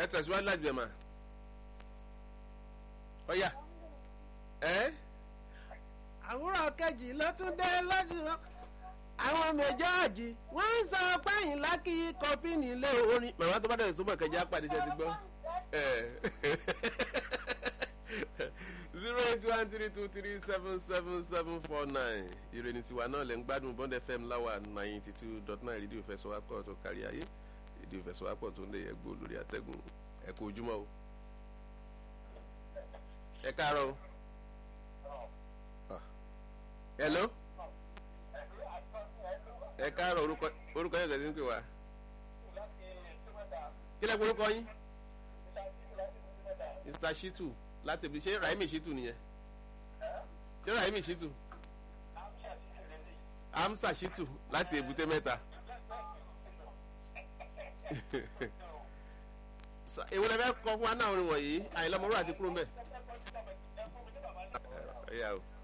tẹ̀síwájú láti bẹ̀ mà ọ̀yà ẹ́ àwòrán kejì ló tún dé lọ́dún àwọn méjèèjì wọ́n ń sọ pẹ́yìn lákì kọfí nílé orin. màmá tó bá dẹ̀ sọ́mọ̀ kẹjá pàdé jẹ́ ti gbọ́ zero eight one three two three seven seven seven four nine ìròyìn tiwa náà lè ń gbádùn bond fm láwà ninety two dot nine rédíò ìfẹsọ̀wápọ̀ tó kárí ayé rédíò ìfẹsọ̀wápọ̀ tó ń lè yẹgbó lórí àtẹ̀gùn ẹ kú ojúmọ́ o ẹ káàárọ̀ o hello ẹ káàárọ̀ orúkọ orúkọ yẹn kẹsí ń pè wá kí lẹ́kọ̀ọ́ orúkọ yín mr shitu láti ibi ṣé rahimi shitu nìyẹn ṣé rahimi shitu amsa shitu láti èbúté mẹ́ta èwo lẹ fẹ́ kọ fún wa náà orin wọ̀nyí àyìnlá ọmọlúwà ti kúrò mbẹ.